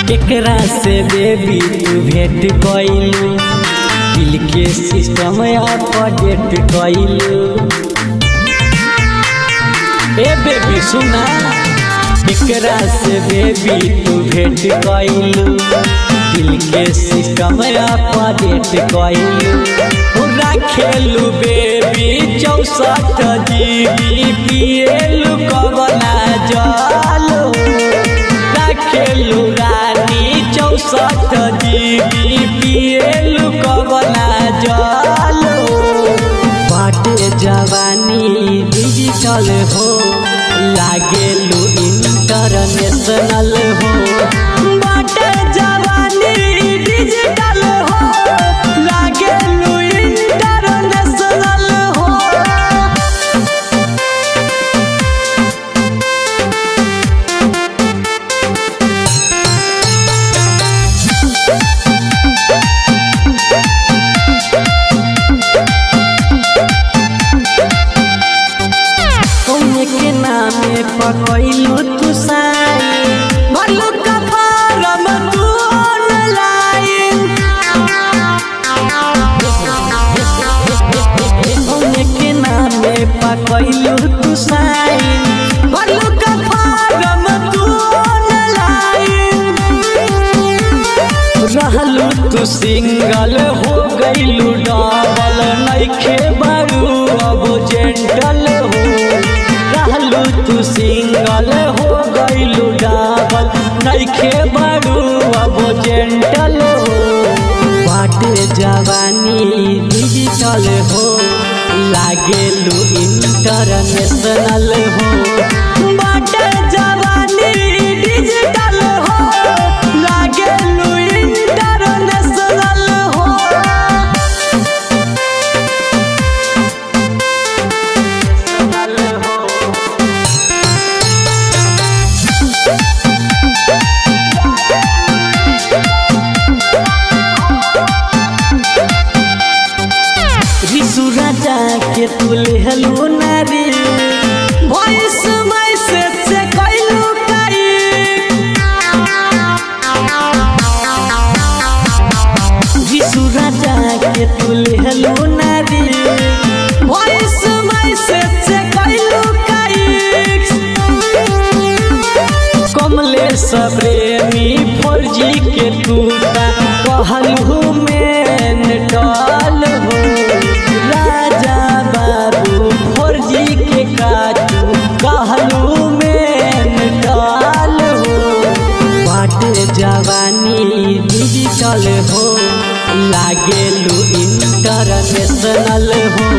केकरा से बेबी तू भेंट कइलू दिल के सिस्टम अपडेट कइलू ए बेबी सुना केकरा से बेबी तू भेंट कइलू दिल के सिस्टम अपडेट कइलू पूरा खेलू बेबी चौसठ जीबी पिएलू कबला जलो खेलू रानी चौसठ जीबी पिएलू कबला जलो बाटे जवानी डिजिटल हो लागेलू इंटरनेशनल हो बाटे जवानी डिजिटल हो लागेलू इंटरनेशनल हो कौने के नामे पकैलू तू साई भरलू का फारम तू ऑनलाइन कौने के नामे पकैलू तू साई भरलू का फारम तू ऑनलाइन रहलू तू सिंगल हो गईलू डबल नइखे बारू अब जेंटल हो रहलू तू सिंगल हो गईलू डबल नइखे बारू अब जेंटल हो बाटे जवानी डिजिटल हो लागेलू इंटरनेशनल हो बाटे जवानी डिजिटल हो लागेलू इंटरनेशनल हो रिसु राजा के तुले हलू नारी वॉइस मैसेज से कैलू काई रिसु राजा के तुले हलू नारी वॉइस मैसेज से कैलू काई कमलेश प्रेमी फौजी के टूटा कहलहू में टल हो राजा बाबू फौजी के काटू कहलू में टल हो बाटे जवानी डिजिटल हो लागेलू इंटरनेशनल हो